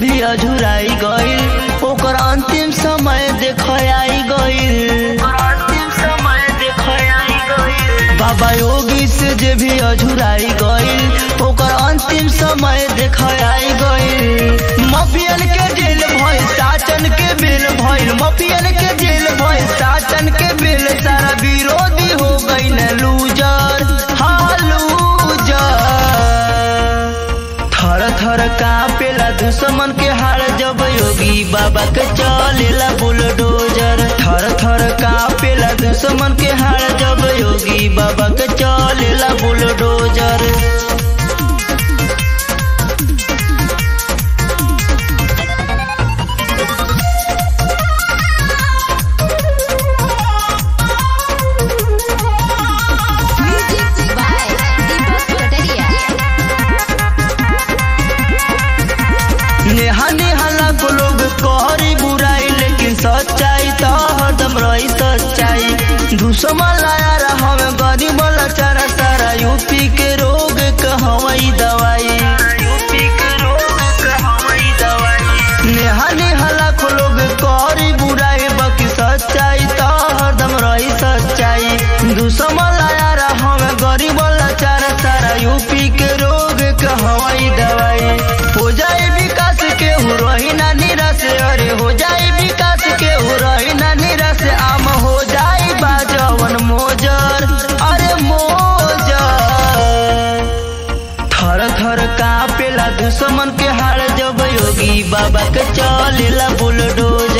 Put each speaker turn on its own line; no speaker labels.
भी अझुराई गईल ओकर अंतिम समय देख आई गईल अंतिम समय देख आई गईल बाबा योगी से जे भी अझुराई गईल ओकर अंतिम समय देख आई गईल मफियन के जेल भइल साचन के बेल भइल मफियन के जेल भइल साचन के बेल सारा विरोधी हो गईल लूजर हाँ लूजर थर थर कापेला दुश्मन के हार जब योगी बाबा के चलेला बुलडोजर थर थर कापेला दुश्मन के हार जब योगी बाबा के चलेला bulldozer
Music by Deepak Pataria.
Neha Neha लाखो लोग कहरी बुराई लेकिन सच्चाई तो हरदम रही सच्चाई दुश्मन लाया रहा हमें गरीब लाचारा सारा यूपी के रोग कहवाई दवाई यूपी के रोग कहवाई दवाई नेहा नेहा लाखो लोग कहरी बुराई बाकी सच्चाई तो हरदम रही सच्चाई दुश्मन लाया रहा हमें गरीब लाचारा सारा यूपी के रोग कहवाई दवाई हो जाए विकास के हो रही ना निराश अरे हो जाए विकास के हो रही ना निराश आम हो जाए बाजवन मोजर अरे मोजर थर थर कापेला दुश्मन के हार जब योगी बाबा के चलेला बुलडोजर